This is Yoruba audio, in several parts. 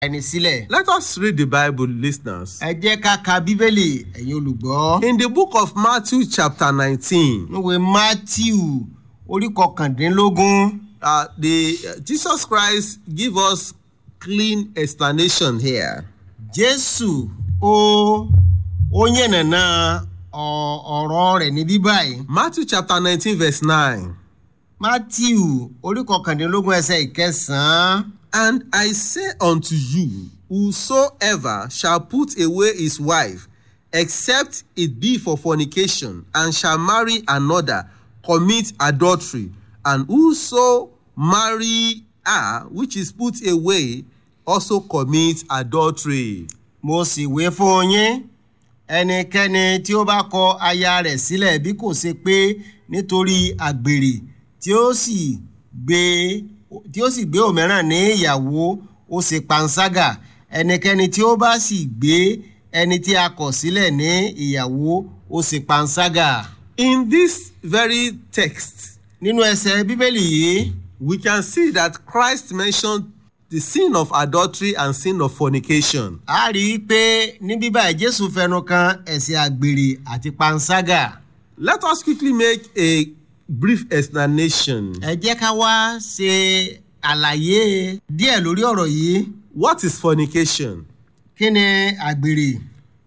ẹni sílẹ̀. Let us read the Bible, listeners. ẹ jẹ́ ká ka bíbélì ẹ̀yin olùgbọ́. In the book of Matthew, chapter 19, níwèé matthew orí kọkàndínlógún uh, the uh, Jesus Christ give us clean explanation here. jésù ó ó yànnàná ọ- ọ̀rọ̀ rẹ̀ ní bíbáyìí. Matthew chapter 19, verse 9. matthew orí kọkàndínlógún ẹsẹ̀ ìkẹsàn-án. And I say unto you, whosoever shall put away his wife, except it be for fornication, and shall marry another, commit adultery. And whoso marry her which is put away, also commit adultery. mo sì wé fún yín ẹnikẹ́ni tí ó bá kọ aya rẹ̀ sílẹ̀ bí kò ṣe pé nítorí àgbèrè tí ó sì gbé tí ó sì gbé òmíràn ní ìyàwó ó ṣe panṣágà ẹnikẹ́ni tí ó bá sì gbé ẹni tí a kọ̀ sílẹ̀ ní ìyàwó ó ṣe panṣágà. In this very text, nínú ẹsẹ̀ bíbélì yìí we can see that Christ mentioned the sin of adultery and sin of fornication. a rí i pé ní bíbá jésù fẹnu kan ẹ̀sìn àgbèrè àti panṣágà. Let us quickly make a brief explanation. ẹ jẹ́ ká wá ṣe àlàyé díẹ̀ lórí ọ̀rọ̀ yìí What is fornication? kí ni àgbèrè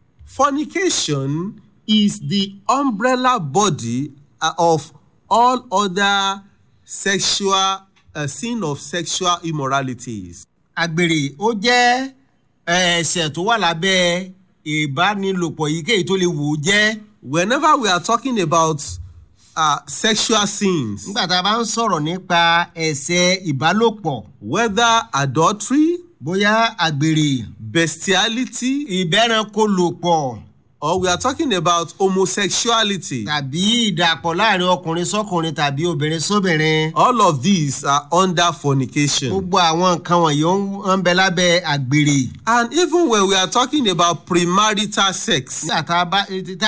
Fornication is the umbrella body uh, of all other sexual uh, sin of sexual immoralities. àgbèrè ó jẹ́ eh, ẹ̀ṣẹ̀ tó wà lábẹ́ ìbánilòpọ̀ yíkéyìí tó lè wò ó jẹ́ Whenever we are talking about uh, sexual sins, nígbà tá a bá ń sọ̀rọ̀ nípa ẹ̀ṣẹ̀ ìbálòpọ̀ whether adultery, bóyá àgbèrè bestiality, ìbẹ́ranko lòpọ̀ or we are talking about homosexuality, tàbí ìdàpọ̀ láàrin ọkùnrin sọ́kùnrin tàbí obìnrin sóbìnrin all of these are under fornication. gbogbo àwọn nǹkan wọ̀nyí ó ń- ń bẹ lábẹ́ àgbèrè And even when we are talking about premarital sex, nígbà tá a bá tá